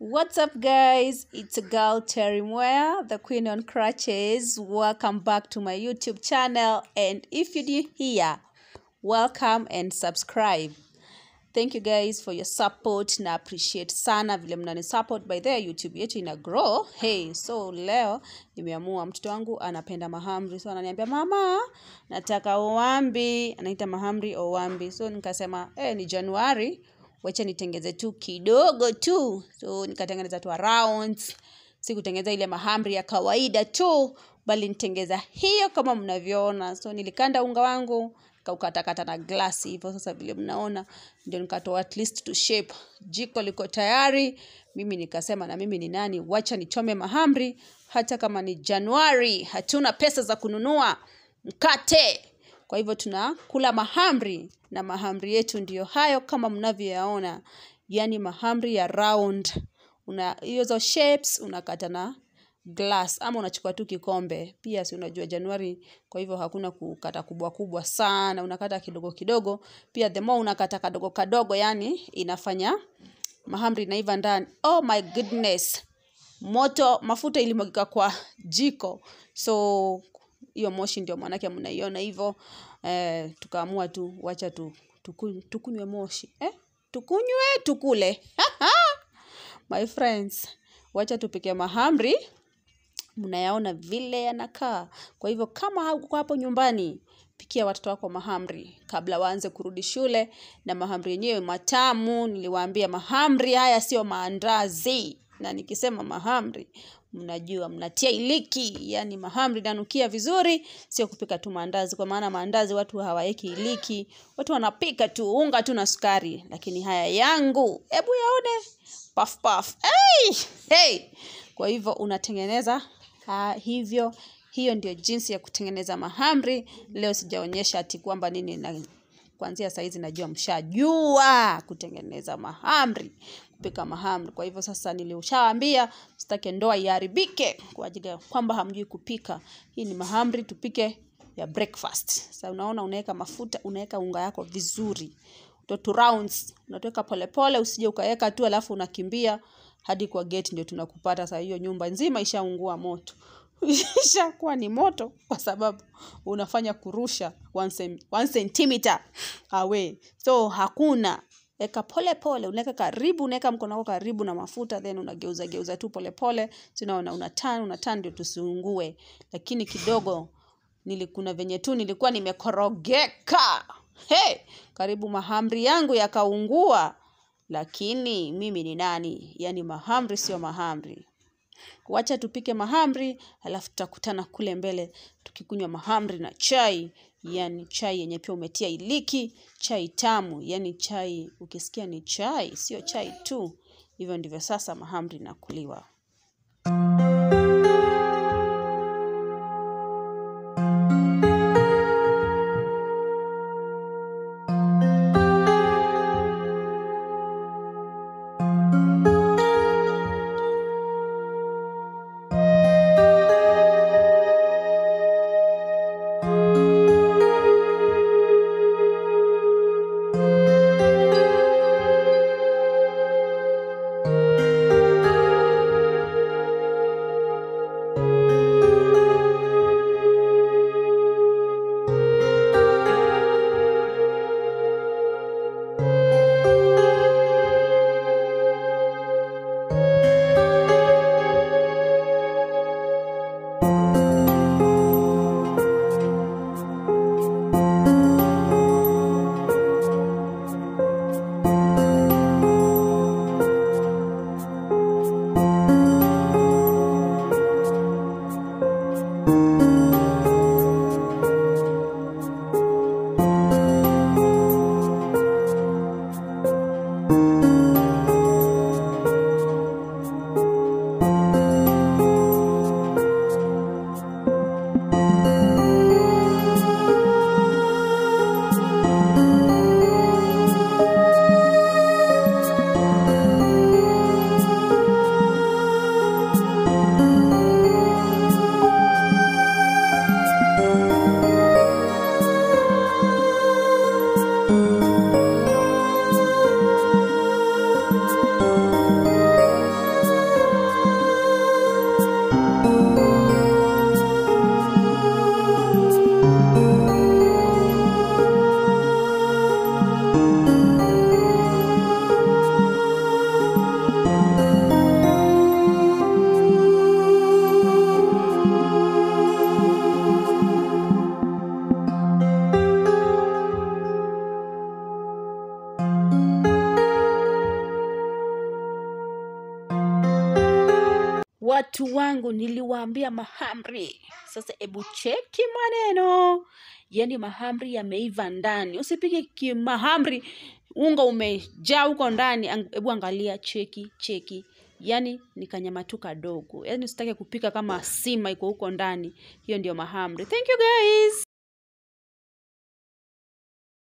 What's up, guys? It's a girl Terry Moya, the Queen on Crutches. Welcome back to my YouTube channel. And if you're new here, welcome and subscribe. Thank you guys for your support na appreciate sana vile mnani support by the YouTube yetu ina grow. Hey, so leo nimeamua mtoto wangu anapenda mahamri. So ananiambia mama, nataka owambi. Anaita mahamri owambi. So nikasema, eh, ni Januari, wacha nitengeze tu kidogo tu. So nikatengeneza tu rounds. Sikutengeneza ile mahamri ya kawaida tu, bali nitengeza hiyo kama mnavyoona. So nilikanda unga wangu kaukatakata na glasi hivyo sasa vile mnaona ndio nikatoa at least to shape jiko liko tayari mimi nikasema na mimi ni nani wacha nichome mahamri hata kama ni januari hatuna pesa za kununua mkate kwa hivyo tunakula mahamri na mahamri yetu ndiyo hayo kama mnavyoyaona yani mahamri ya round una hizo shapes unakata na glass ama unachukua tu kikombe pia si unajua januari kwa hivyo hakuna kukata kubwa kubwa sana unakata kidogo kidogo pia the more unakata kadogo kadogo yani inafanya mahamri inaiva ndani oh my goodness moto mafuta ilimwagika kwa jiko so hiyo moshi ndio mwanake mnaiona hivyo eh, tukaamua tu wacha tu tukunywe, tukunywe moshi eh? tukunywe tukule my friends wacha tupike mahamri mnayaona vile yanakaa kwa hivyo kama hauko hapo nyumbani pikia watoto wako mahamri kabla waanze kurudi shule na mahamri yenyewe matamu niliwaambia mahamri haya sio maandazi na nikisema mahamri mnajua mnatia iliki yani mahamri nanukia vizuri sio kupika tu maandazi kwa maana maandazi watu hawaeki iliki watu wanapika tu unga tu na sukari lakini haya yangu hebu yaone puff puff hey! Hey! kwa hivyo unatengeneza ha, hivyo hiyo ndio jinsi ya kutengeneza mahamri leo sijaonyesha ati kwamba nini na kuanzia saizi najua mshajua kutengeneza mahamri kupika mahamri kwa hivyo sasa nilishawaambia sitake ndoa iharibike kwa ajili ya kwamba hamjui kupika hii ni mahamri tupike ya breakfast sasa unaona unaweka mafuta unaweka unga yako vizuri to rounds unatoweka polepole usije ukaweka tu alafu unakimbia hadi kwa gate ndio tunakupata saa hiyo nyumba nzima ishaungua moto ishakuwa ni moto kwa sababu unafanya kurusha one, cem, one centimeter away so hakuna eka pole pole unaweka karibu unaweka mkono wako karibu na mafuta then unageuza geuza tu pole pole sinaona unatan unatan ndio tusiungue lakini kidogo nilikuna venye tu nilikuwa nimekorogeka hey, karibu mahamri yangu yakaungua lakini mimi ni nani yaani mahamri sio mahamri wacha tupike mahamri alafu tutakutana kule mbele tukikunywa mahamri na chai yani chai yenye pia umetia iliki chai tamu yani chai ukisikia ni chai sio chai tu hivyo ndivyo sasa mahamri nakuliwa watu wangu niliwaambia mahamri sasa hebu cheki maneno yani mahamri yameiva ndani usipige ki- mahamri unga umejaa huko ndani ang- hebu angalia cheki cheki yani ni kanyama tu kadogo yani usitake kupika kama sima iko huko ndani hiyo ndio mahamri thank you guys